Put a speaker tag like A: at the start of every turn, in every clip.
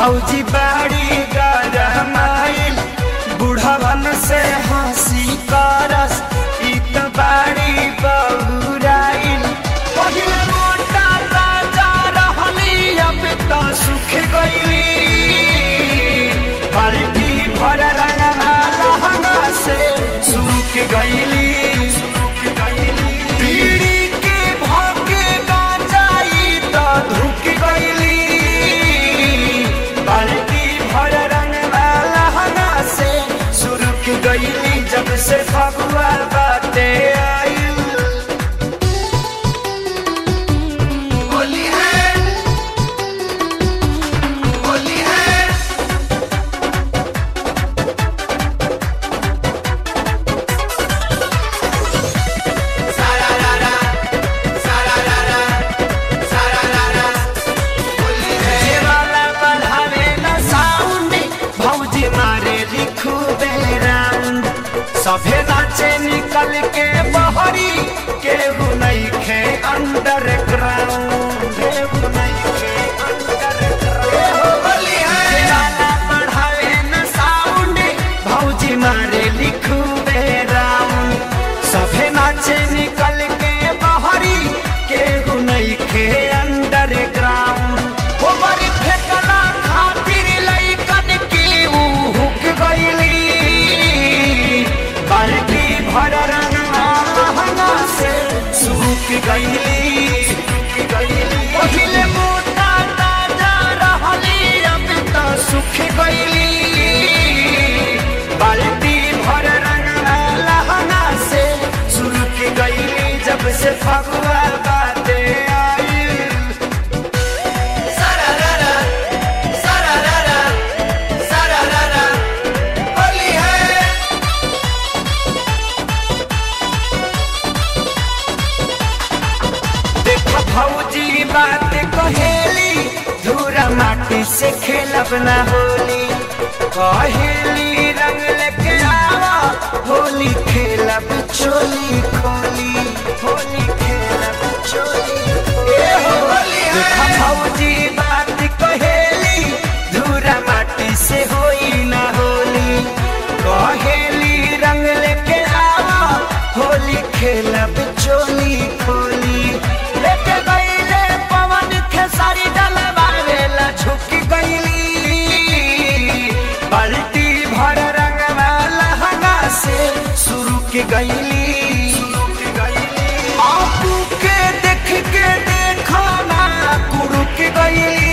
A: भौजी बाड़ी गरमाइल बुढ़वन से हंसी करस ई त बाड़ी बहुराइल पहिले मोटा राजा रहली अब त सुख गइली बाल्टी भर रंगना लहंगा से सुख गइली सुख गइली पीड़ी के भागे गांजाई त धुक गइली बाल्टी भर रंगना लहंगा से सुरुक गइली जब से फगुआ बाटे आइल
B: होली है होली है सारा रारा सारा रारा सारा रारा होली है
A: ये वाला बढ़ावे न साउंड भौजी मारे लिखू राउंड सभे नाचे निकल के बहरी केहू नहीं खे अंडरग्राउंड केहू नहीं खे अंडरग्राउंड
B: होली है
A: ये वाला बढ़ावे न साउंड भौजी मारे लिखू राउंड सभे नाचे निकल के बहरी केहू नहीं खे अंडरग्राउंड हो बड़ी फेकला खातिर लइकन की ऊ हुक गइली बाल्टी भर रंगना लहंगा से सूख गइली सूख गइली पहिले मोटा ताजा रहली अब त सुख गइली बाल्टी भर रंगना लहंगा से सुख गइली जब से फगुआ बाटे आइल
B: सारा रारा सारा रारा सारा रारा होली है
A: देख भौजी बात कहेली धूरा माटी से खेलब ना होली कहेली रंग लेके आवा होली खेलब चोली खोली होली खेलब चोली ए हो
B: होली है।
A: देख भौजी बात कहेली धूरा माटी से होई ना होली कहेली रंग लेके आवा होली खेलब चोली खोली लेके गईले पवन खेसारी डलवावेला झुक गईली बाल्टी भर रंगवा लहंगा से शुरू के गईली आपू के देख के देखो ना कुरुक गईली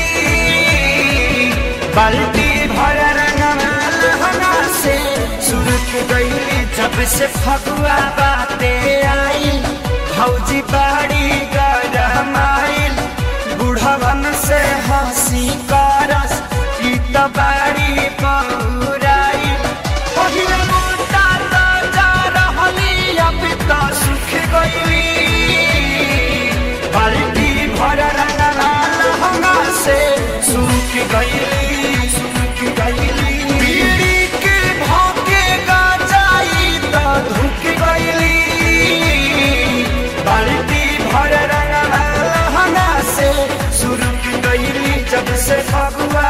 A: बाल्टी भर रंगवा लहंगा से शुरू के गईली जब से फगुआ बाते आई भौजी बाड़ी गरमाइल बुढ़वन से हंसी करस ई त बाड़ी बहुराइल पहिले मोटा ताजा रहली अब त सुख गइली बाल्टी भर रंगना लहंगा से सुख गइली सुख गइली पीड़ी के भागे गाजाई त धुक गइली बाल्टी भर रंगना लहंगा से सुरुक गइली जब से फगुआ